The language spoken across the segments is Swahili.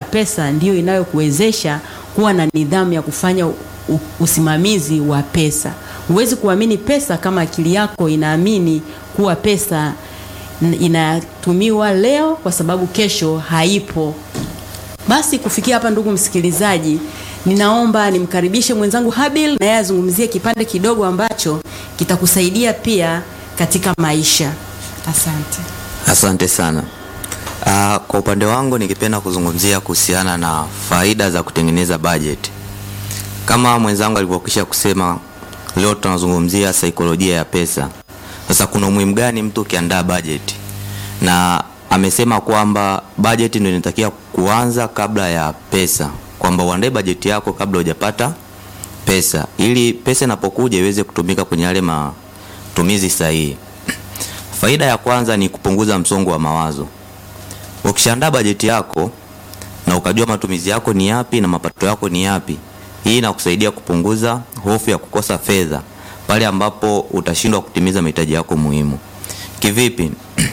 pesa ndiyo inayokuwezesha kuwa na nidhamu ya kufanya u- u- usimamizi wa pesa. Huwezi kuamini pesa kama akili yako inaamini kuwa pesa n- inatumiwa leo kwa sababu kesho haipo. Basi kufikia hapa, ndugu msikilizaji, ninaomba nimkaribishe mwenzangu Habil na yeye azungumzie kipande kidogo ambacho kitakusaidia pia katika maisha. Asante. Asante sana. Uh, kwa upande wangu ningependa kuzungumzia kuhusiana na faida za kutengeneza budget. Kama mwenzangu alivyokwisha kusema, leo tunazungumzia saikolojia ya pesa. Sasa kuna umuhimu gani mtu ukiandaa budget? Na amesema kwamba budget ndio inatakiwa kuanza kabla ya pesa, kwamba uandae budget yako kabla hujapata pesa, ili pesa inapokuja iweze kutumika kwenye yale matumizi sahihi. Faida ya kwanza ni kupunguza msongo wa mawazo. Ukishaandaa bajeti yako na ukajua matumizi yako ni yapi na mapato yako ni yapi, hii inakusaidia kupunguza hofu ya kukosa fedha pale ambapo utashindwa kutimiza mahitaji yako muhimu. Kivipi?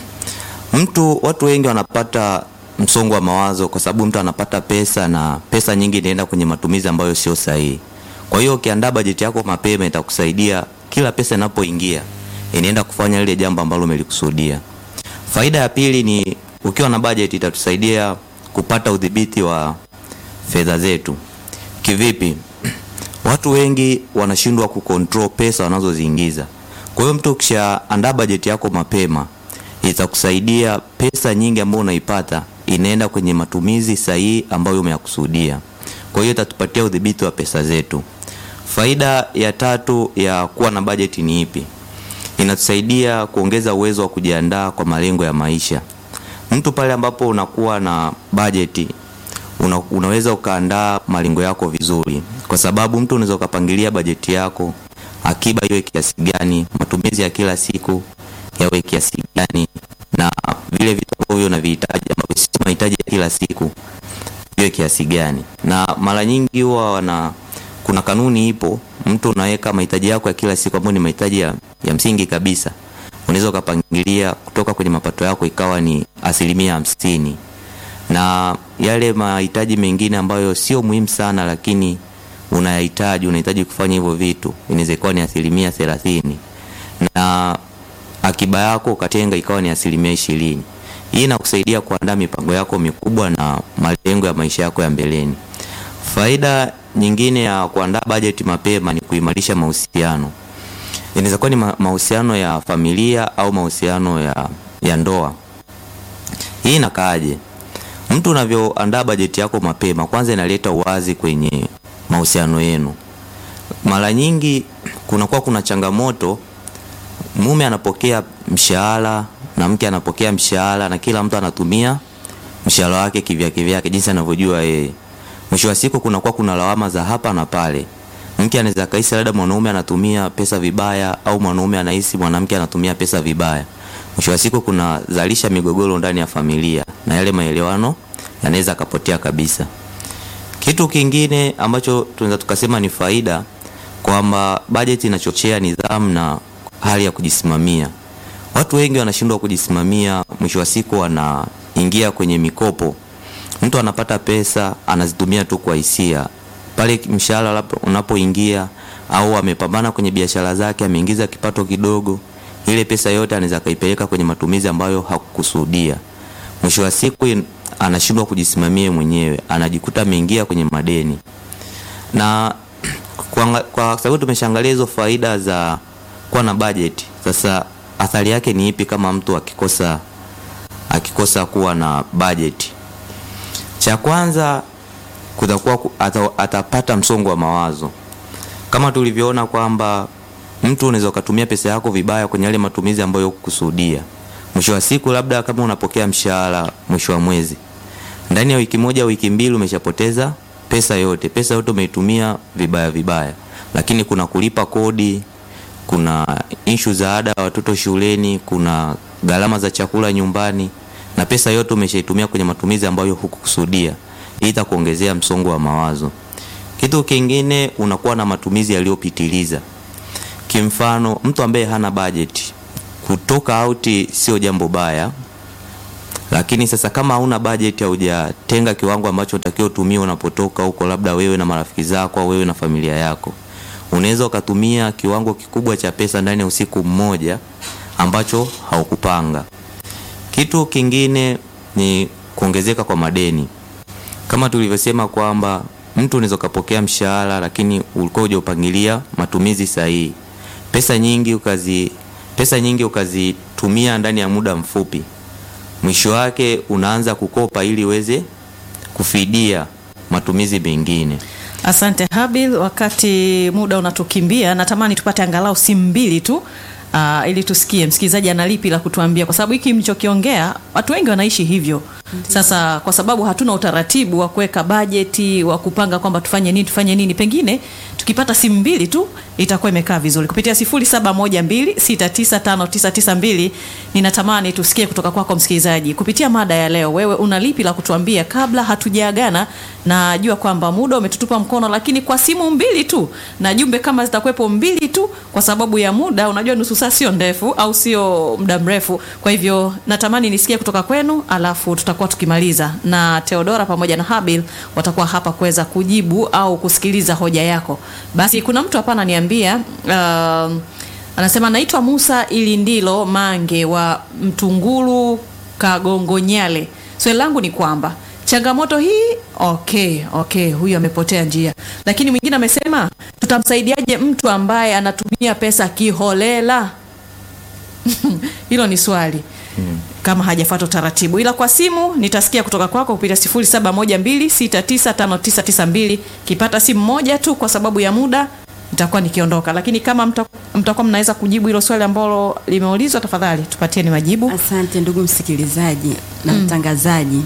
mtu watu wengi wanapata msongo wa mawazo kwa sababu mtu anapata pesa na pesa nyingi inaenda kwenye matumizi ambayo sio sahihi. Kwa hiyo ukiandaa bajeti yako mapema itakusaidia kila pesa inapoingia inaenda kufanya lile jambo ambalo umelikusudia. Faida ya pili ni ukiwa na budget itatusaidia kupata udhibiti wa fedha zetu. Kivipi? Watu wengi wanashindwa kucontrol pesa wanazoziingiza. Kwa hiyo mtu ukishaandaa bajeti yako mapema itakusaidia pesa nyingi ambayo unaipata inaenda kwenye matumizi sahihi ambayo umeyakusudia. Kwa hiyo itatupatia udhibiti wa pesa zetu. Faida ya tatu ya kuwa na bajeti ni ipi? Inatusaidia kuongeza uwezo wa kujiandaa kwa malengo ya maisha. Mtu pale ambapo unakuwa na bajeti una, unaweza ukaandaa malengo yako vizuri, kwa sababu mtu unaweza ukapangilia bajeti yako, akiba iwe kiasi gani, matumizi ya kila siku yawe kiasi gani, na vile vitu ambavyo unavihitaji ambavyo si mahitaji ya kila siku iwe kiasi gani. Na mara nyingi huwa wana kuna kanuni ipo, mtu unaweka mahitaji yako ya kila siku ambayo ni mahitaji ya, ya msingi kabisa, unaweza ukapangilia kutoka kwenye mapato yako ikawa ni asilimia hamsini na yale mahitaji mengine ambayo sio muhimu sana lakini unayahitaji unahitaji kufanya hivyo vitu inaweza ikawa ni asilimia thelathini na akiba yako ukatenga ikawa ni asilimia ishirini hii inakusaidia kuandaa mipango yako mikubwa na malengo ya maisha yako ya mbeleni faida nyingine ya kuandaa bajeti mapema ni kuimarisha mahusiano inaweza kuwa ni ma- mahusiano ya familia au mahusiano ya, ya ndoa hii inakaaje mtu unavyoandaa bajeti yako mapema kwanza inaleta uwazi kwenye mahusiano yenu mara nyingi kunakuwa kuna changamoto mume anapokea mshahara na mke anapokea mshahara na kila mtu anatumia mshahara wake kivyake vyake jinsi anavyojua yeye mwisho wa siku kunakuwa kuna lawama za hapa na pale mke anaweza kahisi labda mwanaume anatumia pesa vibaya au mwanaume anahisi mwanamke anatumia pesa vibaya mwisho wa siku kunazalisha migogoro ndani ya familia na yale maelewano yanaweza akapotea kabisa kitu kingine ambacho tunaweza tukasema ni faida kwamba bajeti inachochea nidhamu na hali ya kujisimamia watu wengi wanashindwa kujisimamia mwisho wa siku wanaingia kwenye mikopo mtu anapata pesa anazitumia tu kwa hisia pale mshahara labda unapoingia au amepambana kwenye biashara zake ameingiza kipato kidogo ile pesa yote anaweza akaipeleka kwenye matumizi ambayo hakukusudia mwisho wa siku in- anashindwa kujisimamia mwenyewe anajikuta ameingia kwenye madeni na kwa, kwa sababu tumeshaangalia hizo faida za kuwa na budget sasa athari yake ni ipi kama mtu akikosa akikosa kuwa na budget cha kwanza kutakuwa ku- ata, atapata msongo wa mawazo kama tulivyoona kwamba mtu unaweza ukatumia pesa yako vibaya kwenye yale matumizi ambayo hukukusudia mwisho wa siku labda kama unapokea mshahara mwisho wa mwezi ndani ya wiki moja wiki mbili umeshapoteza pesa yote pesa yote umeitumia vibaya vibaya lakini kuna kulipa kodi kuna ishu za ada ya watoto shuleni kuna gharama za chakula nyumbani na pesa yote umeshaitumia kwenye matumizi ambayo hukukusudia hii itakuongezea msongo wa mawazo kitu kingine unakuwa na matumizi yaliyopitiliza kimfano mtu ambaye hana bajeti kutoka auti sio jambo baya lakini sasa kama hauna bajeti, haujatenga kiwango ambacho utakiwa utumie unapotoka huko, labda wewe na marafiki zako au wewe na familia yako, unaweza ukatumia kiwango kikubwa cha pesa ndani ya usiku mmoja ambacho haukupanga. Kitu kingine ni kuongezeka kwa madeni, kama tulivyosema kwamba mtu unaweza ukapokea mshahara, lakini ulikuwa hujaupangilia matumizi sahihi. Pesa nyingi ukazi pesa nyingi ukazitumia ndani ya muda mfupi, mwisho wake unaanza kukopa ili uweze kufidia matumizi mengine. Asante Habil, wakati muda unatukimbia, natamani tupate angalau simu mbili tu uh, ili tusikie msikilizaji ana lipi la kutuambia, kwa sababu hiki mlichokiongea watu wengi wanaishi hivyo. Sasa kwa sababu hatuna utaratibu wa kuweka bajeti wa kupanga kwamba tufanye nini tufanye nini, pengine tukipata simu mbili tu itakuwa imekaa vizuri. Kupitia 0712695992 ninatamani tusikie kutoka kwako msikilizaji, kupitia mada ya leo, wewe una lipi la kutuambia kabla hatujaagana? Najua kwamba muda umetutupa mkono, lakini kwa simu mbili tu na jumbe kama zitakuwepo mbili tu, kwa sababu ya muda, unajua nusu saa sio ndefu au sio muda mrefu. Kwa hivyo natamani nisikie kutoka kwenu, alafu tutakuwa tukimaliza na Theodora pamoja na Habil watakuwa hapa kuweza kujibu au kusikiliza hoja yako. Basi kuna mtu hapa ananiambia uh, anasema naitwa Musa Ilindilo Mange wa Mtungulu Kagongonyale. Swali langu ni kwamba changamoto hii okay, okay, huyu amepotea njia, lakini mwingine amesema tutamsaidiaje mtu ambaye anatumia pesa kiholela? Hilo ni swali kama hajafuata utaratibu, ila kwa simu nitasikia kutoka kwako kupitia 0712695992 kipata simu moja tu kwa sababu ya muda nitakuwa nikiondoka, lakini kama mta- mtakuwa mnaweza kujibu hilo swali ambalo limeulizwa, tafadhali tupatieni majibu. Asante ndugu msikilizaji na mtangazaji.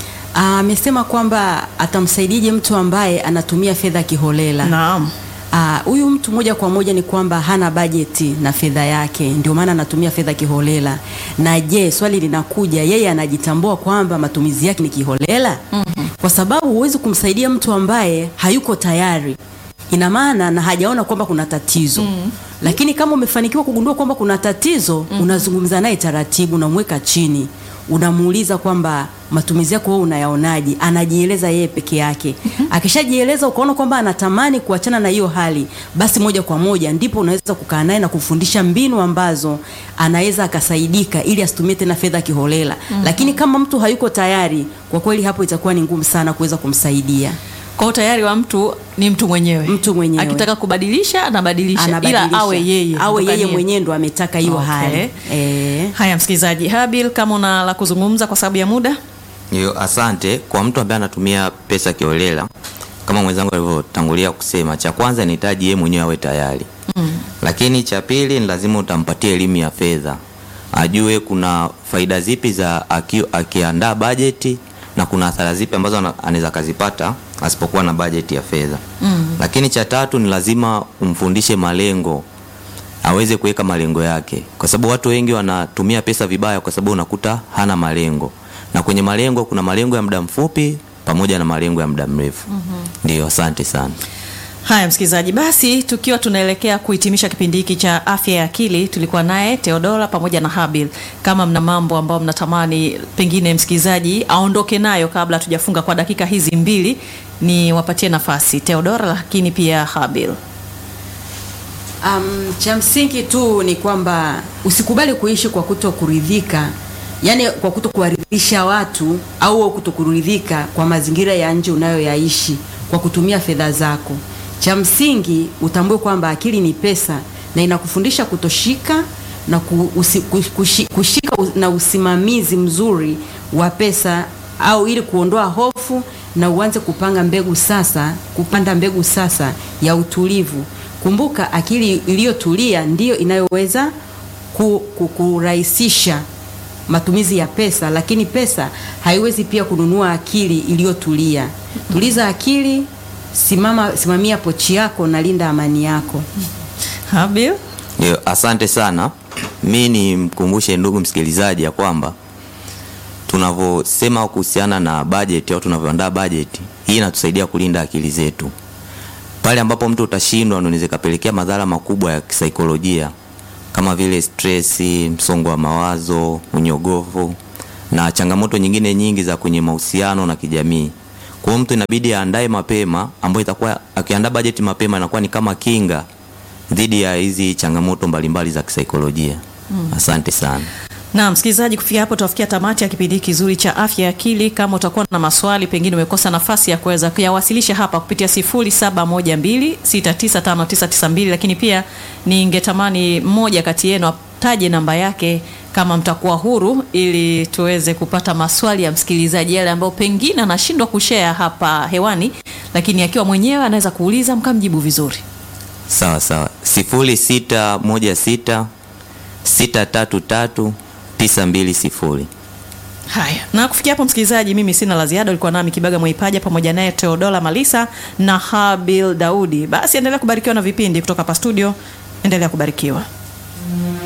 Amesema kwamba atamsaidieje mtu ambaye anatumia fedha kiholela. Naam. Ah, huyu mtu moja kwa moja ni kwamba hana bajeti na fedha yake, ndio maana anatumia fedha kiholela. Na je, swali linakuja, yeye anajitambua kwamba matumizi yake ni kiholela? Kwa sababu huwezi kumsaidia mtu ambaye hayuko tayari, ina maana na hajaona kwamba kuna tatizo. Lakini kama umefanikiwa kugundua kwamba kuna tatizo, unazungumza naye taratibu, unamweka chini unamuuliza kwamba matumizi yako wewe unayaonaje? Anajieleza yeye peke yake. Akishajieleza ukaona kwamba anatamani kuachana na hiyo hali, basi moja kwa moja ndipo unaweza kukaa naye na kufundisha mbinu ambazo anaweza akasaidika ili asitumie tena fedha kiholela. Lakini kama mtu hayuko tayari, kwa kweli hapo itakuwa ni ngumu sana kuweza kumsaidia. Kwa utayari wa mtu ni mtu mwenyewe, Mtu mwenyewe. akitaka kubadilisha anabadilisha, Anabadilisha. ila awe yeye awe yeye Kutokanie. mwenyewe ndo ametaka hiyo Okay. hali eh. Haya, msikilizaji Habil, kama una la kuzungumza kwa sababu ya muda. Yo, asante kwa mtu ambaye anatumia pesa kiolela, kama mwenzangu alivyotangulia kusema, cha kwanza inahitaji yeye mwenyewe awe tayari mm. Lakini cha pili ni lazima utampatie elimu ya fedha, ajue kuna faida zipi za aki, akiandaa bajeti na kuna athara zipi ambazo ana- anaweza akazipata asipokuwa na bajeti ya fedha mm. Lakini cha tatu ni lazima umfundishe malengo aweze kuweka malengo yake, kwa sababu watu wengi wanatumia pesa vibaya, kwa sababu unakuta hana malengo, na kwenye malengo kuna malengo ya muda mfupi pamoja na malengo ya muda mrefu. Ndio, asante sana. Haya msikilizaji, basi tukiwa tunaelekea kuhitimisha kipindi hiki cha afya ya akili, tulikuwa naye Theodora pamoja na Habil. Kama mna mambo ambayo mnatamani pengine msikilizaji aondoke nayo kabla hatujafunga kwa dakika hizi mbili, ni wapatie nafasi Theodora, lakini pia Habil. Um, cha msingi tu ni kwamba usikubali kuishi kwa kuto kuridhika, yaani kwa kuto kuwaridhisha watu au kuto kuridhika kwa mazingira ya nje unayoyaishi kwa kutumia fedha zako. Cha msingi utambue kwamba akili ni pesa na inakufundisha kutoshika na ku, usi, kush- kushi- kushika u- na usimamizi mzuri wa pesa au ili kuondoa hofu na uanze kupanga mbegu sasa, kupanda mbegu sasa ya utulivu. Kumbuka, akili iliyotulia ndiyo inayoweza ku, ku, kurahisisha matumizi ya pesa, lakini pesa haiwezi pia kununua akili iliyotulia. Tuliza akili, simama, simamia pochi yako na linda amani yako. Habil. Ndio, asante sana. Mi nimkumbushe ndugu msikilizaji ya kwamba tunavyosema kuhusiana na bajeti au tunavyoandaa bajeti hii inatusaidia kulinda akili zetu. Pale ambapo mtu utashindwa, ndio inaweza ikapelekea madhara makubwa ya kisaikolojia kama vile stresi, msongo wa mawazo, unyogovu na changamoto nyingine nyingi za kwenye mahusiano na kijamii. Kwa hiyo mtu inabidi aandae mapema, ambayo itakuwa akiandaa bajeti mapema inakuwa ni kama kinga dhidi ya hizi changamoto mbalimbali za kisaikolojia. Asante sana. Na msikilizaji, kufikia hapo tunafikia tamati ya kipindi kizuri cha afya ya akili. Kama utakuwa na maswali, pengine umekosa nafasi ya kuweza kuyawasilisha hapa kupitia 0712695992, lakini pia ningetamani mmoja kati yenu ataje namba yake kama mtakuwa huru, ili tuweze kupata maswali ya msikilizaji yale ambayo pengine anashindwa kushare hapa hewani, lakini akiwa mwenyewe anaweza kuuliza mkamjibu vizuri. Sawa sawa, sifuri sita moja sita sita tatu tatu tisa mbili sifuri. Haya, na kufikia hapo msikilizaji, mimi sina la ziada. Ulikuwa nami Kibaga Mwaipaja pamoja naye Teodola Malisa na Habil Daudi. Basi endelea kubarikiwa na vipindi kutoka hapa studio, endelea kubarikiwa.